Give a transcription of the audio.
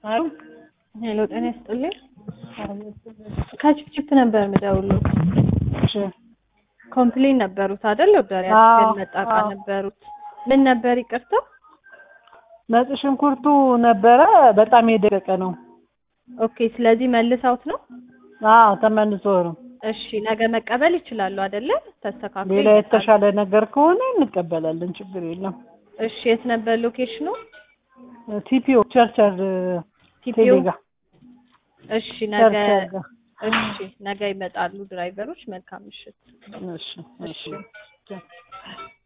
አሉ ሄሎ ጤና ይስጥልኝ። ከችፕችፕ ነበር የምደውለው። እሺ ኮምፕሌን ነበሩት አይደል? ወዳሪ አዎ፣ አትክል መጣቃ አዎ። ነበሩት። ምን ነበር ይቅርታ? ነጭ ሽንኩርቱ ነበረ በጣም የደቀቀ ነው። ኦኬ፣ ስለዚህ መልሰውት ነው። አዎ ተመልሶ ነው። እሺ፣ ነገ መቀበል ይችላሉ አይደለ? ተስተካክሎ ሌላ ይመጣል። የተሻለ ነገር ከሆነ እንቀበላለን፣ ችግር የለም። እሺ፣ የት ነበር ሎኬሽኑ? ቲፒኦ ቸርቸር ቲፒኦ። ቴሌጋ እሺ፣ ነገ ቸርቸር ጋር። እሺ፣ ነገ ይመጣሉ ድራይቨሮች። መልካም ምሽት። እሺ እሺ